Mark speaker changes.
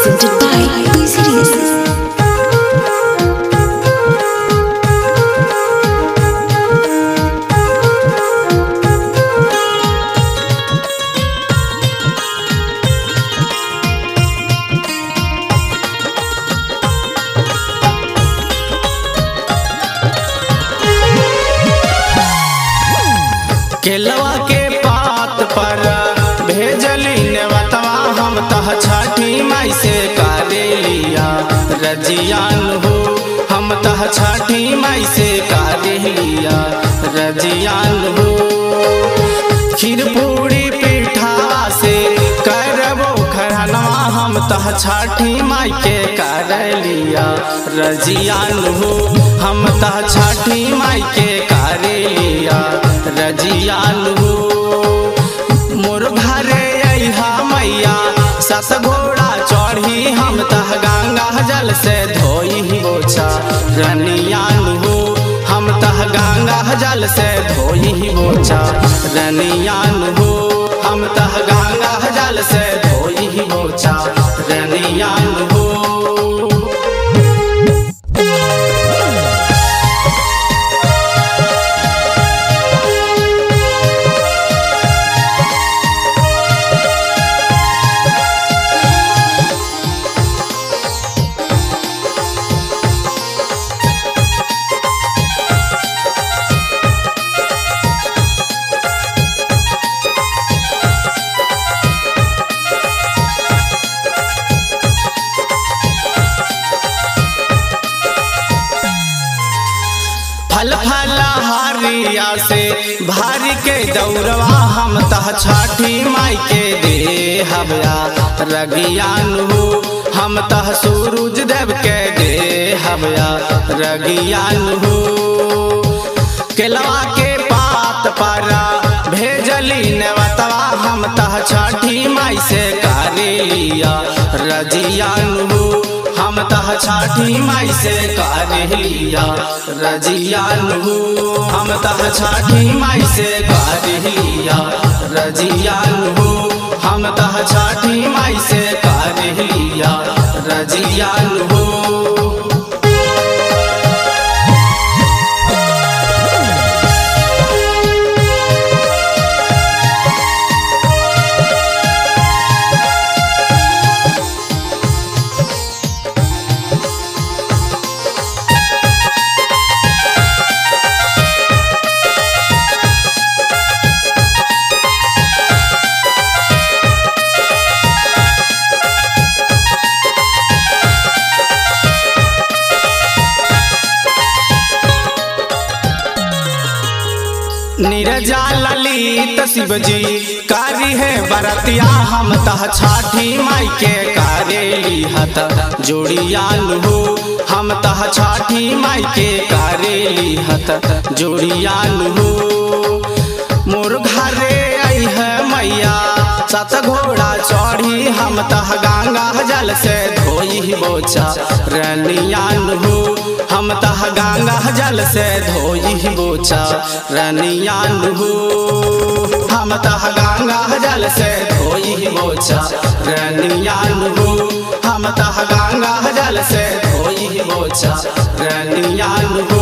Speaker 1: presented by Be Serious.
Speaker 2: केलवा के पात पर भेजली नेवतवा हम तह छठी माई से कारे लिया रजियान हो हम तह छठी माई से कारे लिया रजियान हो खीर पूरी पीठा से करबो खरनवा हम तह छठी माई के कर लिया रजियान हो हम तह छठी माई के कर लिया रजियान हो मोर घरे अहा मैया सस घोड़ा चढ़ी हम तह गंगा जल से धोई बोछा रनियान हो हम तह गंगा जल से धोई बोछा रनियान हो हम तह गंगा जल से धोई बोछा रनियान हो फल फल हारिया से भारी के दौड़वा हम तह छठी माई के दे हबया रगियान हो हम तह सूरज देव के दे हबया रगियान हो केलवा के पात पारा भेजली नेवतवा हम तह छठी माई से कारे लिया रजियान हो हम तह छठी माई से कारे लिया रजियान हो हम तह छठी माई से कारे लिया रजियान हो हम तह छठी माई से कारे लिया रजियान हो नीरजा ललित शिवजी कारी है बरतिया हम तह छाठी माई के कारेली हत जोड़ियान हो हम तह छाठी माई के कारेली हत जोड़ियान हो मोर घरे आई है मैया सत घोड़ा चढ़ी हम तह गंगा जल से धोई बोचा रनियान हो हम तह गंगा जल से धोई बोचा रनियान हो हम तह गंगा जल से धोई बोचा रनियान हो हम तह गंगा जल से धोई बोचा रनियान हो